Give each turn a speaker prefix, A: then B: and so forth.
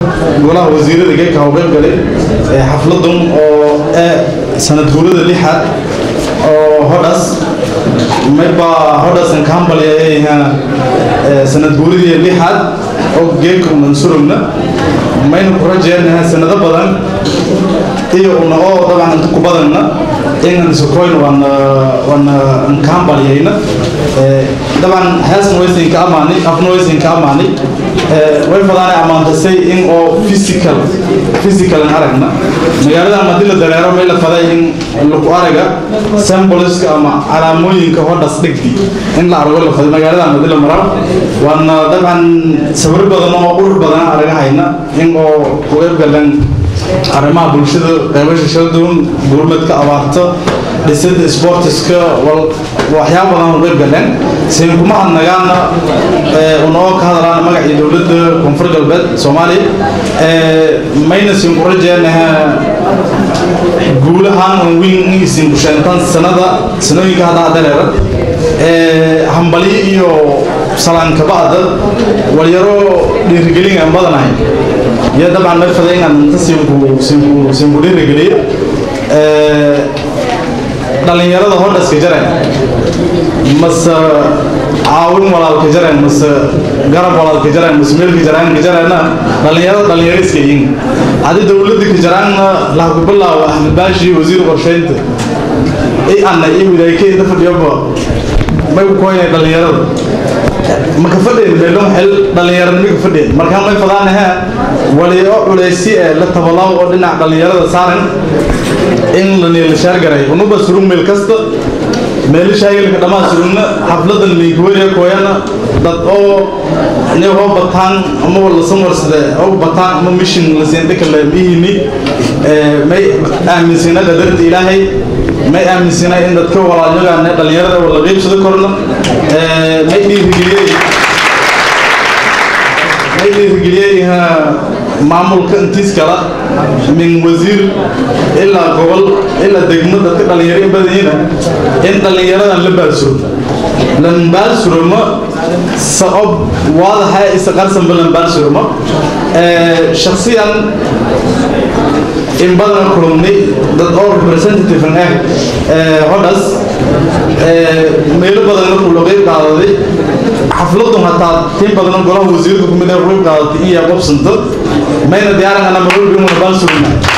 A: golaha wasiirada geedka hawqeyb galay xafladan oo sanad guurada lixaad oo hodhas mayba hodhasan ka hambalyaha sanad guuradii lixaad oo geedka mansurugna mayna ku rajeynaha sanado badan iyo una oo dabcan inta ku badanna inaan isukoyn waana waana ka hambalyayna dabcan heesna waysan ka amaanay afna waysan ka amaanay way fadaanay ammaantasay in oo physical physical aragna magaalada haddii la dareero may la faday in lagu araga symboliska ama calaamooyinka hodhas dhigdi in la argo la faday magaalada haddii la maro waana dabcan sawir badan oo qurux badan aragahayna in oo ku eebgalan arrimaha bulshada qaybasha shaldoon gurmadka abaarta dhisida sportiska waxyaaba badan u qayb galeen siin kuma hadnagaana unoo ka hadlaan magacii dowladda koonfur galbeed soomaaliya mayna siin ku rajeenaha guulahaan un weyn isin ku sheentaan sanada sanooyinka hadda dareera hambalyo iyo salaan kabacda walyaro dhiirigelin aan badanahay iyo dabcan may faday inaan inta siinku siinku siinku dhiirigeliyo dhalinyarada hodhaska jareen mase caawin walaalka jareen mase garab walaalka jareen mase meelka jaraanka jareenna dhalinyarada dhalinyaro iska yihiin haddii dowladda ka jaraanna laha ku bilaabo axmed baashi wasiir qorsheynta i anna iyo wilaaykeeda fadhiyaba may ku koynay dhalinyarada maka fadheen meelon xel dhalinyarada mika fadheen markaa may fadaanaha waliyo culeysi ee la tabalaw oo dhinac dhalinyarada saaran in la neelashaar garay unuba surug meel kasta meelashaagilka dhammaa surugna xafladan liinkuweriya kooyana dad oo inagoo bataan ama wala samarsade oo bataan ama mission la siindhikale mihini may aaminsana qadarta ilaahay may aaminsana in dadka walaalyagaan dhalinyarada wala qeybsado korna may dhiirigeliyey may dhiirigeliyey maamulka intiis kala min wasiir ilaa gobol ilaa degmo dadka dhalinyaro in badanyina in dhalinyaradan la baalsuro lan baalsuroma sabab waadaha isa qarsanba lan baalsuroma shaksiyan in badan kulumnay dad oo representative ah hodhas meelo badan markuu loo qeyb qaadaday xafladun hataa tin badan golaha wasiirka kumid ah qeyb qaadatay iyo qobsanta mayna diyaaran ana marwalba inuna baan sugna